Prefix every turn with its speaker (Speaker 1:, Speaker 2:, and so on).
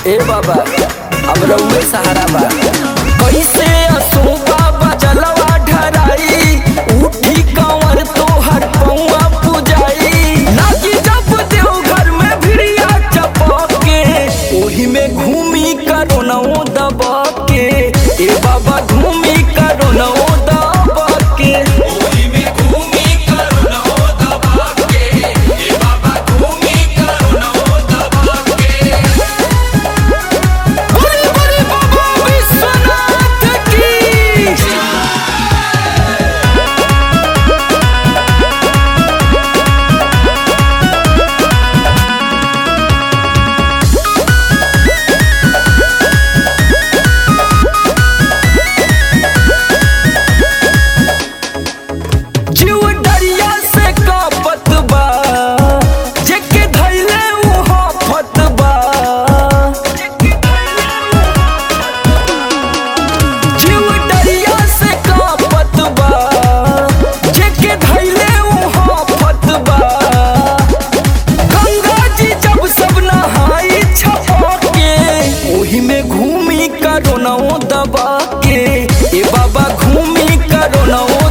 Speaker 1: ए बाबा अब रउए सहारा बा कैसे असो बाबा जलवा ढराई उठी कंवर तोहर पौआ पुजाई नाची जब देवघर में भिड़िया चपके ओही में घूमी करो नौ दबा के ए बाबा घूमी करो नौ दबा के
Speaker 2: ओही में घूमी करुणो दबा के ए बाबा घूमी करुणो दबा के
Speaker 1: बड़े बड़े बाबा विश्वनाथ की जीव डरिया से कापत बा जेके धैले उहा फत बा जीव डरिया से कापत बा जेके धैले उहा फत बा गंगा जी जब सब नहाई छपा के ओही में घूमी करो नौ दबा के ए बाबा घूमी करो नौ